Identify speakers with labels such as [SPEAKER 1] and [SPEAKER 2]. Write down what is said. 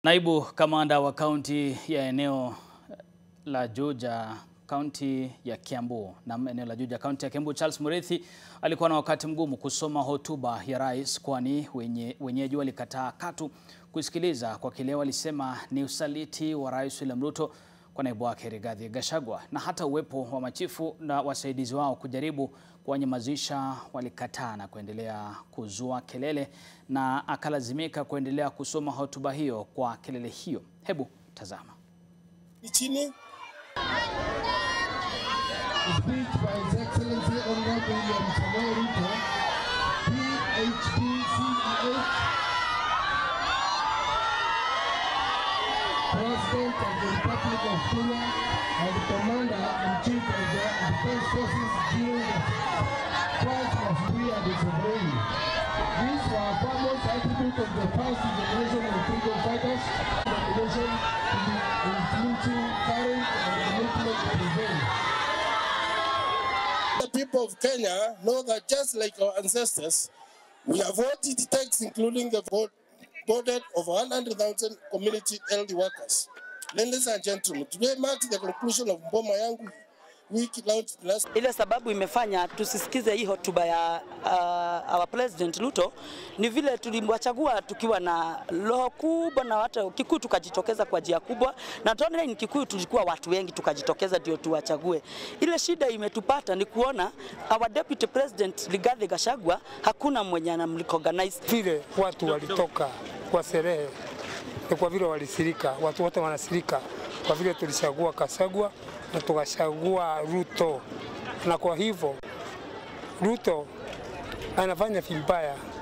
[SPEAKER 1] Naibu kamanda wa kaunti ya eneo la Juja kaunti ya Kiambu na eneo la Juja kaunti ya Kiambu Charles Murithi alikuwa na wakati mgumu kusoma hotuba ya rais, kwani wenye, wenyeji walikataa katu kusikiliza kwa kile walisema ni usaliti wa Rais William Ruto kwa naibu wake Rigathi Gachagua, na hata uwepo wa machifu na wasaidizi wao kujaribu kuwanyamazisha walikataa na kuendelea kuzua kelele, na akalazimika kuendelea kusoma hotuba hiyo kwa kelele hiyo. Hebu tazama.
[SPEAKER 2] Chini
[SPEAKER 3] Speech by His Excellency Honorable William Samoei Ruto, PhD, CEH, President of the Republic of Kenya and Commander-in-Chief of the Defense Forces during the Christ was free and disobeying. These were foremost attributes of the past generation of freedom fighters, nomination to be including current and commitment to prevail.
[SPEAKER 2] the people of Kenya know that just like our ancestors, we have voted tax, including the vote voted of 100,000 community health workers. Ladies and gentlemen, today marks the conclusion of Mboma Yangu week launched last
[SPEAKER 4] Ile sababu imefanya tusisikize hii hotuba ya uh, our president Ruto ni vile tulimwachagua tukiwa na roho kubwa na hata Kikuyu tukajitokeza kwa njia kubwa, na tunaona ni Kikuyu tulikuwa watu wengi tukajitokeza ndio tuwachague. Ile shida imetupata ni kuona our deputy president Rigathi Gachagua hakuna mwenye anamrecognize.
[SPEAKER 5] vile watu walitoka kwa sherehe ni kwa vile walisirika, watu wote wanasirika kwa vile tulichagua Kasagwa na tukachagua Ruto, na kwa hivyo Ruto anafanya vibaya